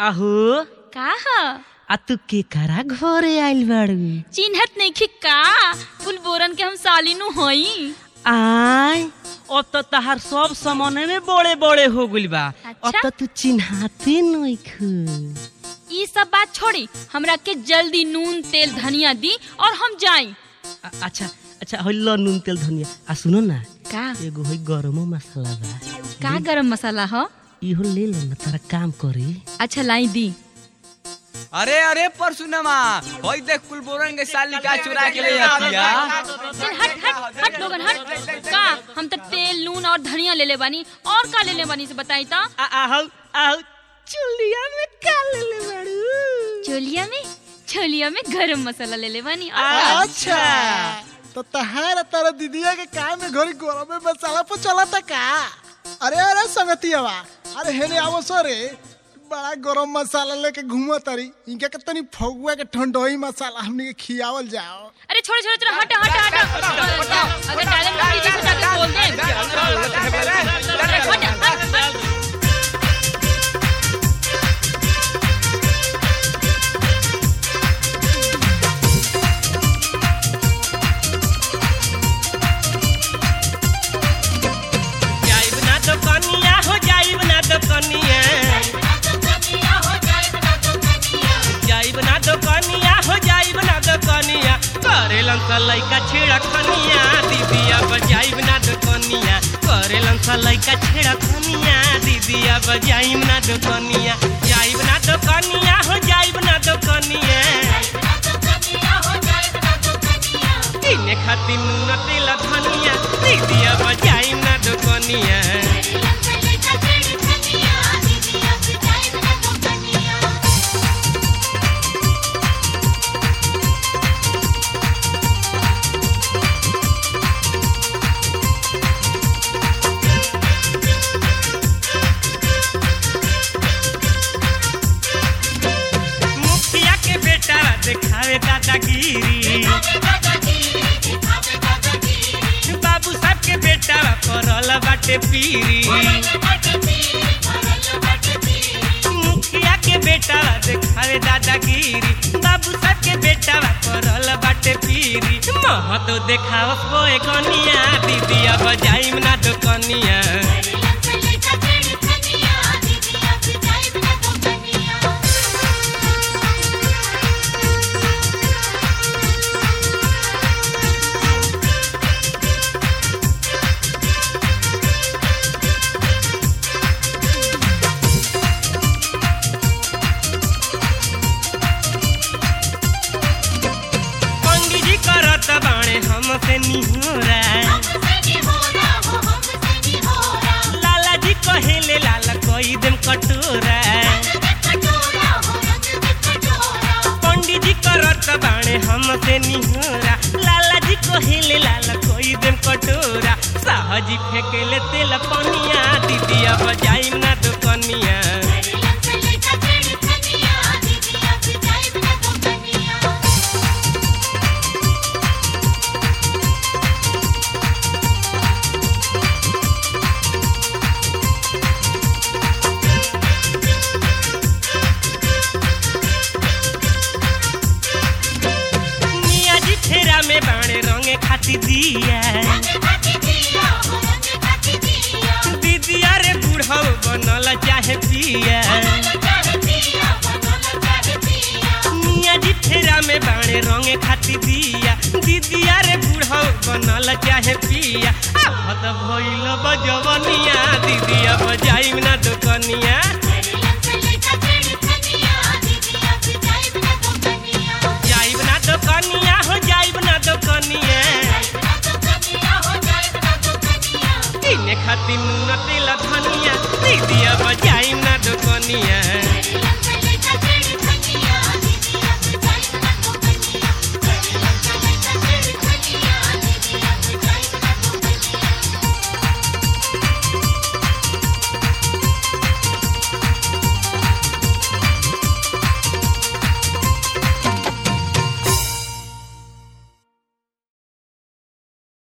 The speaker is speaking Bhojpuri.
अहो का ह आ तू केकरा घरे आइल बाड़ू चिन्हत नइखे का फुल बोरन के हम सालिनु हई आय अब तो तहार सब सामाने में बड़े बड़े हो गइल बा अब अच्छा। तो तू चिन्हाते नइखू ई सब बात छोड़ी हमरा के जल्दी नून तेल धनिया दी और हम जाई आ- अच्छा अच्छा हो लो नून तेल धनिया आ सुनो ना का एगो है गरमो मसाला बा का गरम मसाला ह इहो ले लो ना तारा काम करी अच्छा लाई दी अरे अरे परसुनमा होई देख कुलबोरन के साली का चुरा के ले आतिया चल हट हट हट लोगन हट का हम तो तेल नून और धनिया ले ले बानी और का ले ले बानी से बताई ता आ आहू आहू चुलिया में का ले ले बाड़ू चोलिया में छोलिया में गरम मसाला ले ले बानी और का? अच्छा तो तहार तारा दीदिया के काम में घरी गरम में मसाला पर चला था का अरे अरे संगतियावा अरे हेने आवो सरे बड़ा गरम मसाला लेके घूमा तारी इनके के तनी फगुआ के ठंडोई मसाला हमनी के खियावल जाओ अरे छोड़ो छोड़ो छोड़ो हट हट हट अगर टैलेंट में पीछे से जाके बोल दे हट, हट, हट। जाइब ना तो कनिया हो जाइब ना तो कनिया जाइब ना तो कनिया हो जाइब ना तो कनिया करेलन सा लइका छेड़ा खनिया दीदिया बजाइब ना तो कनिया करेलन सा लइका छेड़ा खनिया दीदिया बजाइब ना तो कनिया जाइब ना तो कनिया हो जाइब ना तो कनिया इने खातिर नून तेल धनिया दीदिया बजाइब ना तो कनिया मुखिया के बेटा देखावे दादागिरी बाबू साहब के बेटा करल बाटे पीरी मुखिया के बेटा देखावे दादागिरी बाबू साहब के बेटा करल बाटे पीरी महतो देखाव कोए कनिया दीदिया बजाइम ना तो कनिया पंडित जी करत बाणे हमसे निहोरा लाला जी कहेले लाला कोई देम कटोरा पंडित जी करत बाणे हमसे निहोरा लाला जी कहेले लाला कोई देम कटोरा साहजी फेंकेले तेल पनिया दीदिया बजाइम ना तो कनिया मिया जी ठेरा में बाणे रंगे खाती दिया दीदिया रे बूढ़ऊ बनल चाहे पिया मिया जी फेरा में बाणे रंगे खाती दिया दीदिया रे बूढ़ऊ बनल चाहे पिया आहत भइल बजवनिया दीदिया बजाइम ना तो कनिया जाइब ना तो कनिया हो जाइब ना तो कनिया इने खातिर नून तेल धनिया दीदिया बजाइम ना तो कनिया